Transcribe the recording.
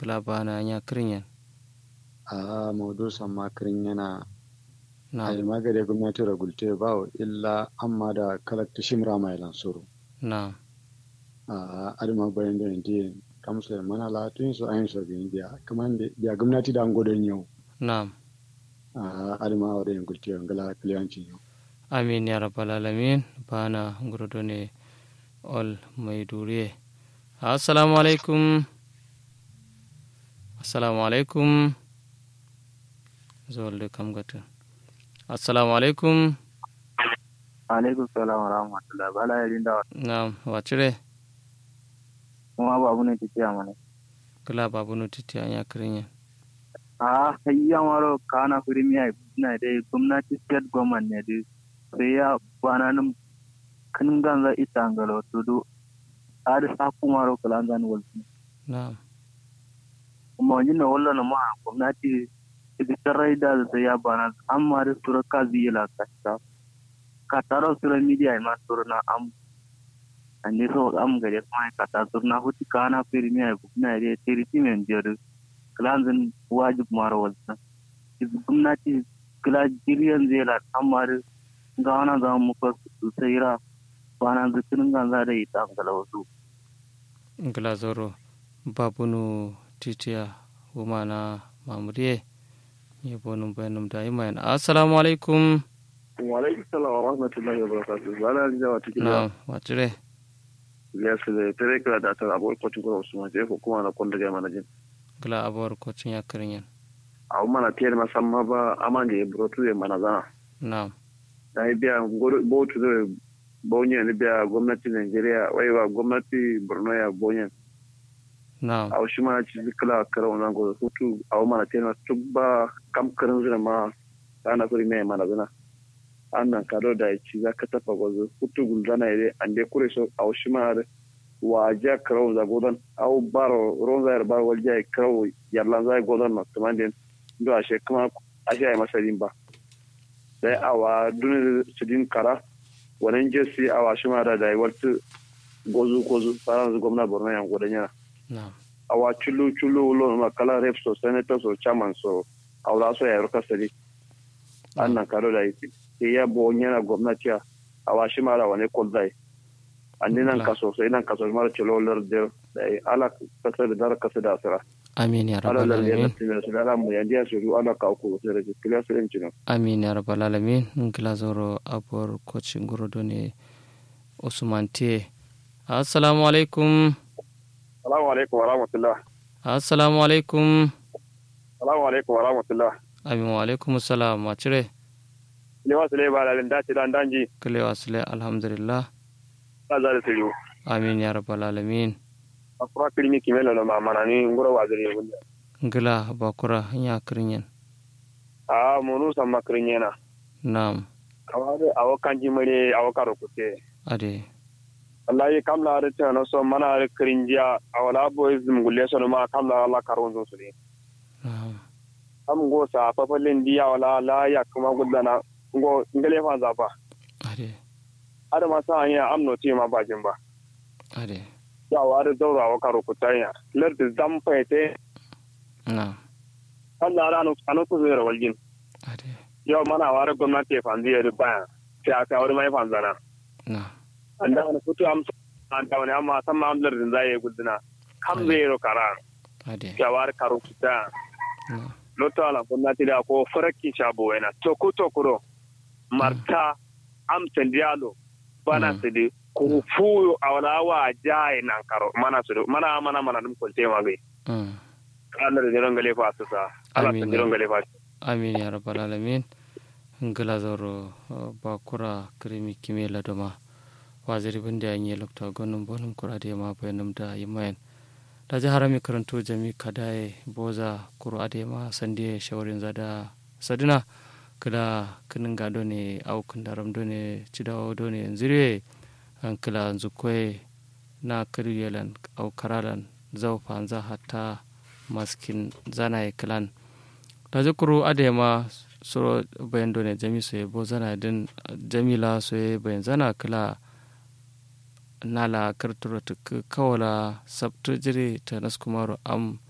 kala bana nya kirinyan a maudu samma kirin yana na ai magare gwamnati ragulte ba illa amma da kalakta shimra mai lansuru na a adama bayan da yanzu kamsa mana latin su ayin su bin biya kaman da biya gwamnati da an godon yau na a adama wa da yin gulti ngala kliyanci yau amin ya rabbal alamin bana ngurodo ne ol maiduriye assalamu alaikum assalamu alaikum zolde kam gata assalamu alaikum alaikum salam wa rahmatullah bala ya linda na wacire kuma ba abu ne tafiya mana kala babu no titi anya kirinyan a hayya maro kana firimiya na dai gwamnati state government ne dai sai ya bana nan kan ganza ita ngalo to do ada sa kumaro kalan zan walti na kuma wani na wallo na ma gwamnati ita tarai da sai ya bana amma da sura kazi la kasta ka taro sura media ma sura na am ande so am gare kuma ka ta sura na huti kana firimiya na dai tiriti men jere kalan zan wajib maro walti gwamnati kila jiriyan zela amma da gawana za mu ka sayira bana zikirin ganza da ita ngala wasu ngala zoro babunu titiya wumana mamuriye ye bonum bayanum da imayan assalamu alaikum wa alaikum salam wa rahmatullahi wa barakatuh bala ni jawa cikin na wacire ya su da tare kira da ta abuwar kwacin kuma usman je ko kuma na kwanda ga mana jin ngala abuwar kocin ya kirinyan a mana tiyar masamma ba aman ga brotu ya mana zana na da ya biya botu da bonye ni biya gwamnati Nigeria wai wa gwamnati Borno ya bonye na a shi ma ci kala kara wannan go hutu a mana tiyar tu ba kam karin zina ma ana kuri mai mana zana annan kado da ya ci za ka tafa gwazo hutu gulzana ya dai an dai kure so a shi ma wa ja karo za godon au baro ronza yar bar walja karo yarlan za godon na tumandin do a she kuma a she ai masa ba sai awa duni sidin kara wannan jesi awa shi ma da da waltu gozu gozu faran gwamna borno yan godan yana na awa chulu chulu lo ma kala rep so senator so chairman so awla so ya roka sadi annan karo da yi ya bo nyana gwamnati awa shi ma da wani koldai andinan kaso sai nan kaso mara celo lar de dai ala kasa da dar kasa da asira amin ya ala rabbal lar ya alamin tinda su ala mu yandiya su ru ala ka ku sai da kila su en cino amin ya rabbal alamin ngala zoro abuwar kocin ngurodo ne usman te assalamu alaikum assalamu alaikum wa rahmatullah assalamu alaikum assalamu alaikum wa rahmatullah amin wa alaikum salam wacire ne wasu le ba da dace dan danji kale wasile alhamdulillah ta za da su yu amin ya rabbal alamin afra kilimi kimelo no ma manani ngoro waziri wunda ngila bakura ya kirinyan a munu samma krinyena nam kawade awo kanji mare awo karo kute ade wallahi kamla are tana so mana are krinjiya awala boys mugulle so ma kamla Allah karon zo su ne nam am go sa papalin diya wala la ya kuma gudana go ngale fa zaba ade ada ma sa anya amno ti ma bajin ba ade ya wa da daura wa karo kutanya lar da zam faite nam Allah ran anu ku zira waljin ade yau mana wa da gwamnati fa ndiya da baya sai aka wani mai fanzana nam anda wani kutu am an ta wani amma san ma amlar din zai gudana kam zai ro karan ade ya wa da karo kutanya nam loto ala gwamnati da ko faraki shabo wena toko tokuro marta am tendialo bana Mm. sidi ko fuyo awala wa jaye nan karo mana su mana mana mana dum ko tema be mm. kana da jiran gale fa su sa ala Amin. ta jiran gale fa amin ya rabbal alamin ngila zoro uh, bakura krimi kimela doma waziri binde anye lokta gonum bonum kurade ma bayanum da yimayen da jaharami karanto jami kadaye boza kuro ade ma sande shawarin zada sadina kila kinin gado ne au kundaram do ne cidawo do ne zire an kila zukwe na kiriyelan au karalan zau fanza hatta maskin zana kilan da zukuru ade ma soro bayan do ne jami so bo zana din jamila so bayan zana kila nala kartura tuk kawala sabtu jiri ta naskumaru am